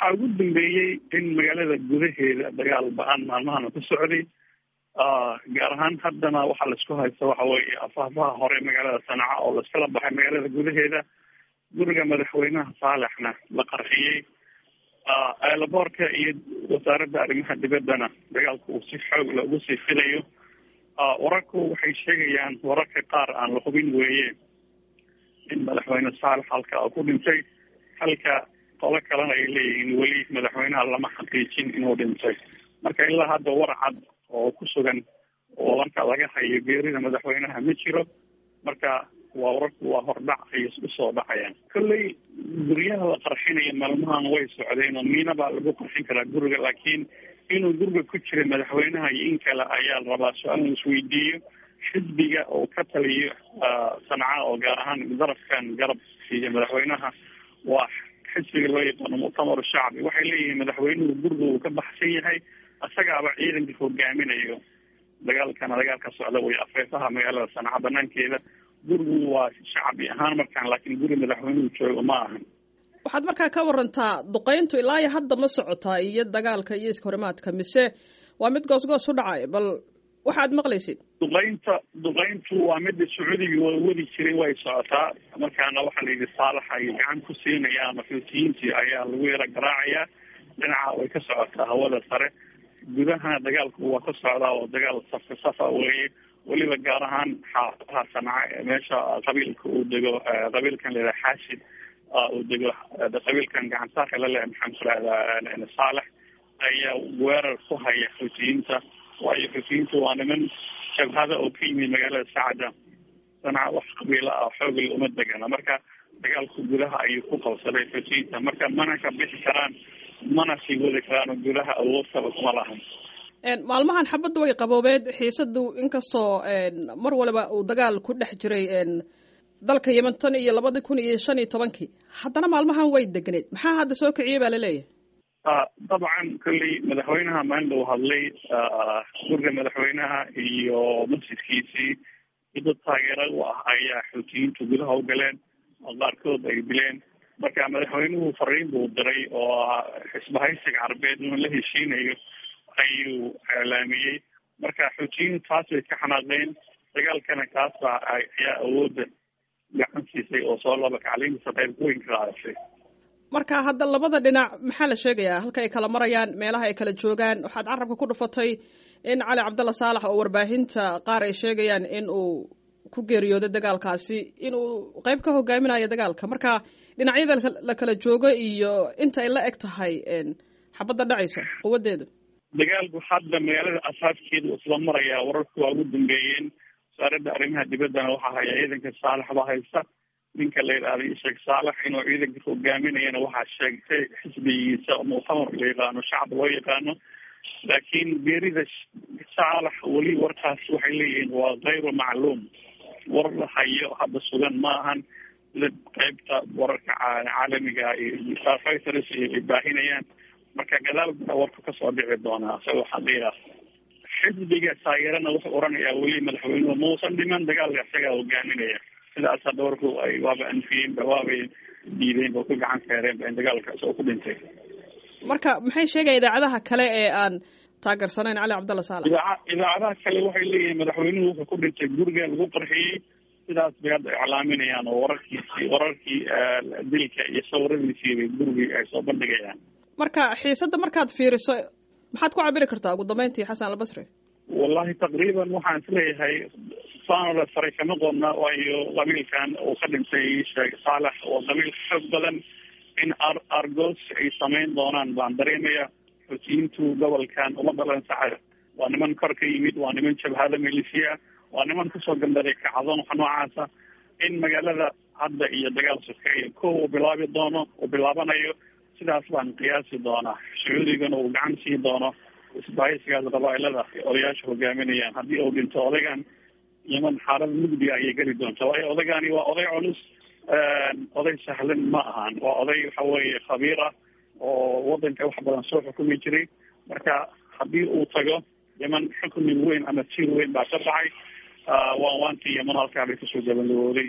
waxaa ugu dambeeyey in magaalada gudaheeda dagaal ba-an maalmahana ku socday gaar ahaan haddana waxaa laisku haysta waxa weeye afaafaha hore magaalada sanaca oo laiskala baxay magaalada gudaheeda guriga madaxweynaha saalaxna la qarxiyey eelaboorka iyo wasaaradda arrimaha dibaddana dagaalku uu si xoogla ugu sii filayo wararku waxay sheegayaan wararka qaar aan la hubin weeye in madaxweyne saalax halka ku dhintay halka qolo kalena ay leeyihiin weli madaxweynaha lama xaqiijin inuu dhintay marka ilaa hadda war cad oo ku sugan oo marka laga hayo geerida madaxweynaha ma jiro marka waa wararku waa hordhac ay usoo dhacayaan kolley guryaha la qarxinaya maalmahan way socdeen oo miina baa lagu qarxin karaa guriga laakiin inuu guriga ku jira madaxweynaha iyo in kale ayaa la rabaa su-aal la isweydiiyo xisbiga oo ka taliyo sanca oo gaar ahaan darafkan garab siiya madaxweynaha waa xisbiga loo yaqaano muctamar shacbi waxay leeyihiin madaxweynuhu guriga uu ka baxsan yahay isagaaba ciidanka hogaaminayo dagaalkana dagaalka socda way afeefaha magaalada sanca banaankeeda gurigu waa shacbi ahaan markaan laakiin guri madaxweynuhu joogo ma ahan waxaad markaa ka warantaa duqeyntu ilaa iyo hadda ma socotaa iyo dagaalka iyo iskahorimaadka mise waa mid goos goos u dhacay bal waxaad maqlaysid duqeynta duqeyntu waa mida sacuudiga waa wadi jiray way socotaa markaana waxaa la yidhi saalax ay gacan ku siinayaan mafuutiyiintii ayaa lagu yara garaacayaa dhinaca way ka socotaa hawada sare gudaha dagaalku waa ka socdaa oo dagaal safka safa weeye weliba gaar ahaan xaafadaha sanca meesha qabiilka uu dego qabiilkan layidhaha xaashid uu dego qabiilkan gacansaarka la leh maxaan ku rahdaa saalex ayaa weerar ku haya xuutiyiinta waayo xuutiyiinta waa niman jabhada oo ka yimid magaalada sacda sanca wax qabiila ah xoogla uma degana marka dagaalku gudaha ayuu ku qabsaday xuutiyiinta marka mana ka bixi karaan mana sii wadi karaan gudaha awood kaba kuma lahan maalmahan xabadda way qaboobeed xiisadu inkastoo mar waliba uu dagaal ku dhex jiray dalka yemen tan iyo labadi kun iyo shan iyo tobankii haddana maalmahan way degneed maxaa hadda soo kiciyey baa laleeyahay dabcan kolley madaxweynaha maalinta uu hadlay guriga madaxweynaha iyo masjidkiisii dad taageera u ah ayaa xuutiyiintu gudaha u galeen oo qaarkood ay dileen marka madaxweynuhu fariin buu diray oo xisbahaysiga carbeed inuu la heshiinayo ayuu eelaamiyey marka xuutiyiintu taas bay ka xanaaqeen dagaalkana kaasa ayaa awoodda gacan siisay oo soo laba kacliinkiisa qayb weyn ka qaadashay marka hadda labada dhinac maxaa la sheegayaa halka ay kala marayaan meelaha ay kala joogaan waxaad carabka ku dhufatay in cali cabdalla saalax oo warbaahinta qaar ay sheegayaan in uu ku geeriyooday dagaalkaasi in uu qayb ka hogaaminayo dagaalka marka dhinacyada la kala joogo iyo inta ay la eg tahay xabadda dhacaysa quwadeedu dagaalku hadda magaalada asaaskeeda isla marayaa wararku waa ugu dambeeyeen wasaaradda arrimaha dibaddana waxaa haya ciidanka saalax ba haysta ninka la yidhahda isheeg saalax inuu ciidanka hogaaminayana waxaa sheegtay xisbigiisa muctamar la yaqaano shacab loo yaqaano laakiin geerida saalax weli warkaas waxay leeyihiin waa kayru macluum war la hayo hadda sugan ma ahan sida qeybta wararka caalamiga iyo fighters ay baahinayaan marka gadaal baa warku kasoo dhici doonaa isagoo xaqiiqa xisbiga taageerana wuxuu oranayaa weli madaxweynuhu mausan dhiman dagaalka isagaa hogaaminaya sidaas hadda warku ay waaba anfiyeenba waabay diideen ba ku gacan feereenba in dagaalka isagoo ku dhintay marka maxay sheegaya idaacadaha kale ee aan taageersanayn cali cabdalla saalax idaaca idaacadaha kale waxay leeyihiin madaxweynuhu wuxuu ku dhintay guriga lagu qarxiyey sidaas bay hadda iclaaminayaan oo wararkiisi wararkii dilka iyo sawiradiisii bay gurigii ay soo bandhigayaan marka xiisadda markaad fiiriso maxaad ku cabiri kartaa ugu dambeyntii xasan albasri wallahi taqriiban waxaan isleeyahay saanole faray kama qodna waayo qabiilkan uu ka dhintay sheekh saalax oo qabiil xoog badan in ar argos ay samayn doonaan baan dareemaya xuutiyiintu gobolkan uma dhalan saxa waa niman kor ka yimid waa niman jabhada milisiya waa niman kusoo gambaday kacdon wax noocaasa in magaalada hadda iyo dagaal sokeeya ko uu bilaabi doono uu bilaabanayo sidaas baan qiyaasi doonaa sacuudigana uu gacan sii doono isbahaysigaas qabaailada odayaasha hogaaminayaan haddii uu dhinto odaygan yeman xaalada mugdiga ayay geli doonta waayo odaygani waa oday culus oday sahlan ma ahan waa oday waxa weeye khabiir ah oo wadanka wax badan soo xukumi jiray marka haddii uu tago yeman xukmi weyn ama tiir weyn baa ka baxay waan waantii yeman halkaa bay kasoo gabagabooday